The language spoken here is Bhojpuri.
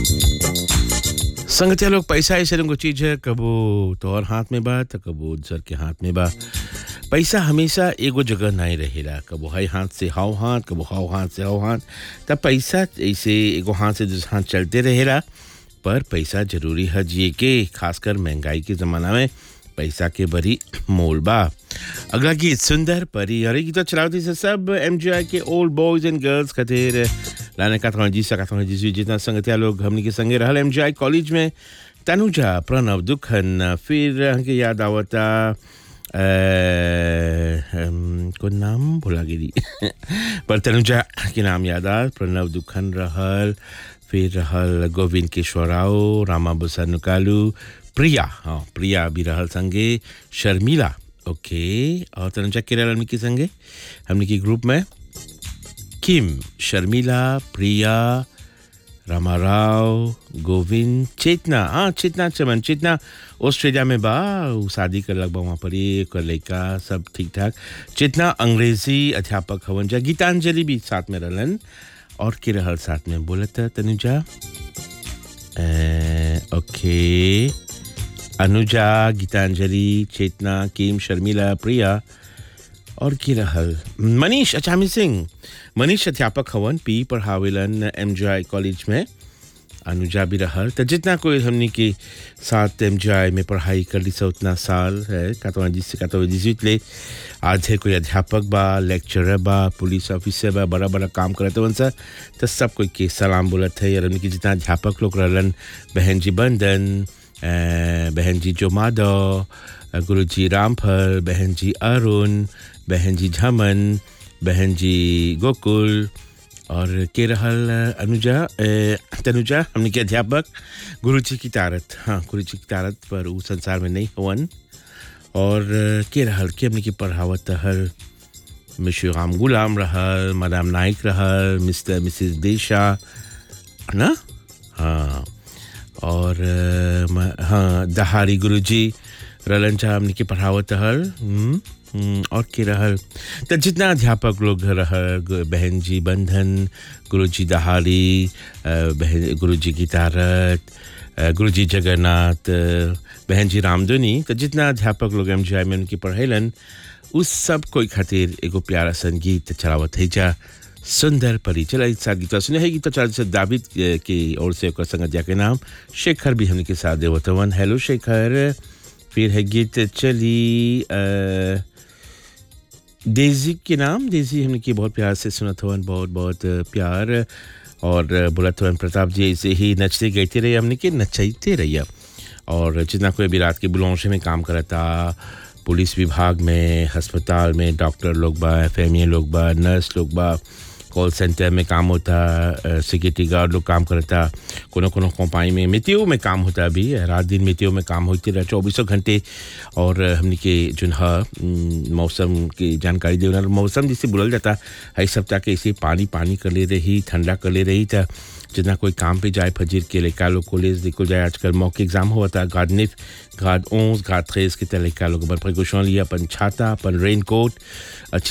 संगतिया लोग पैसा ऐसे रंगो चीज है कबो तोहर हाथ में बा तो कबो दूसर के हाथ में बा पैसा हमेशा एगो जगह नहीं रहेला कबो हाई हाथ से हाव हाथ कबो हाव हाथ से हाव हाथ तब पैसा ऐसे एगो हाथ से दूसरे हाथ चलते रहेला पर पैसा जरूरी है जिए के खासकर महंगाई के ज़माना में पैसा के बड़ी मोल बा अगला गीत सुंदर परी और ये गीत चलावती से सब एम के ओल्ड बॉयज एंड गर्ल्स खातिर लाने का जी सका जी जितना संगतिया लोग हमने के संगे रहल एम कॉलेज में तनुजा प्रणव दुखन फिर हमके याद आवता अ, हम, को नाम भुला गिरी पर तनुजा के नाम याद आ प्रणव दुखन रहल फिर रहल गोविंद किशोराव रामा बुसा नुकालू प्रिया हाँ प्रिया भी रहल संगे शर्मिला ओके और तनुजा के रहल हमने के संगे हमने की ग्रुप में किम शर्मिला प्रिया रामाराव गोविंद चेतना हाँ चेतना चमन चेतना ऑस्ट्रेलिया में बा उ शादी कर लग बा वहाँ पर एक लड़का सब ठीक ठाक चेतना अंग्रेजी अध्यापक हवन जा गीतांजलि भी साथ में रहलन और के रहल साथ में बोलत तनुजा अ, ओके अनुजा गीतांजलि चेतना किम शर्मिला प्रिया और की रहल मनीष अचामी सिंह मनीष अध्यापक हवन पी पढ़ावेलन एम कॉलेज में अनुजा भी रहल तो जितना कोई हमने के साथ एम में पढ़ाई कर ली सा उतना साल है कातवा जिससे कातवा जिसवित ले आज है कोई अध्यापक बा लेक्चरर बा पुलिस ऑफिसर बा बड़ा बड़ा काम करते वन सा तो सब कोई के सलाम बोलत है और हमने के जितना अध्यापक लोग रहलन बहन जी बंदन अ, बहन जी जो माधव गुरु जी रामफल बहन जी अरुण बहन जी झमन बहन जी गोकुल और के रहल अनुजा अ, तनुजा हमने के अध्यापक गुरु जी की तारत हाँ गुरु जी की तारत पर उ संसार में नहीं हवन और अ, के रहल के हमने की पढ़ावत हर मिश्र राम गुलाम रहल मदाम नाइक रहल मिस्टर मिसिस देशा ना हाँ और अ, म- हाँ दहारी गुरु जी रलन चाह हमने की पढ़ावत हल हम्म, हम्म, और के रहल तो जितना अध्यापक लोग रहल गु- बहन जी बंधन गुरु जी दहारी अ, बहन गुरु जी की तारत अ, गुरु जी जगन्नाथ अ, बहन जी रामधुनी तो जितना अध्यापक लोग एम में उनकी पढ़ेलन उस सब कोई खातिर एगो प्यारा संगीत चलावत है जा सुंदर परी चला इस साथ गीत सुने है गीत चार से दाविद अ, की ओर से ओकर संगतिया के नाम शेखर भी हमने के साथ देवतवन हेलो शेखर फिर है गीत चली अ, डेजी के नाम डेजी हमने की बहुत प्यार से सुना था बहुत बहुत अ, प्यार और अ, बोला था प्रताप जी ऐसे ही नचते गाते रहे हमने के नचाते रहिए और जितना कोई भी रात के बुलौशे में काम करता पुलिस विभाग में अस्पताल में डॉक्टर लोग बा एफ लोग बा नर्स लोग बा कॉल सेंटर में काम होता सिक्योरिटी गार्ड लोग काम करता कोनो कोनो कंपनी में मितियों में काम होता अभी रात दिन मितियों में काम होते रहे चौबीसों घंटे और हमने के जो है हम्म, मौसम की जानकारी दे मौसम जिसे बोलल जाता है सप्ताह के इसे पानी पानी कर ले रही ठंडा कर ले रही था जितना कोई काम पे जाए फजीर के लड़का लोग कॉलेज देखो जाए आजकल मौके एग्जाम हुआ था गार्ड निफ गार्ड ओंस गार्ड थ्रेस के लड़का लोग अपन प्रिकॉशन लिया अपन छाता अपन रेन कोट अच्छी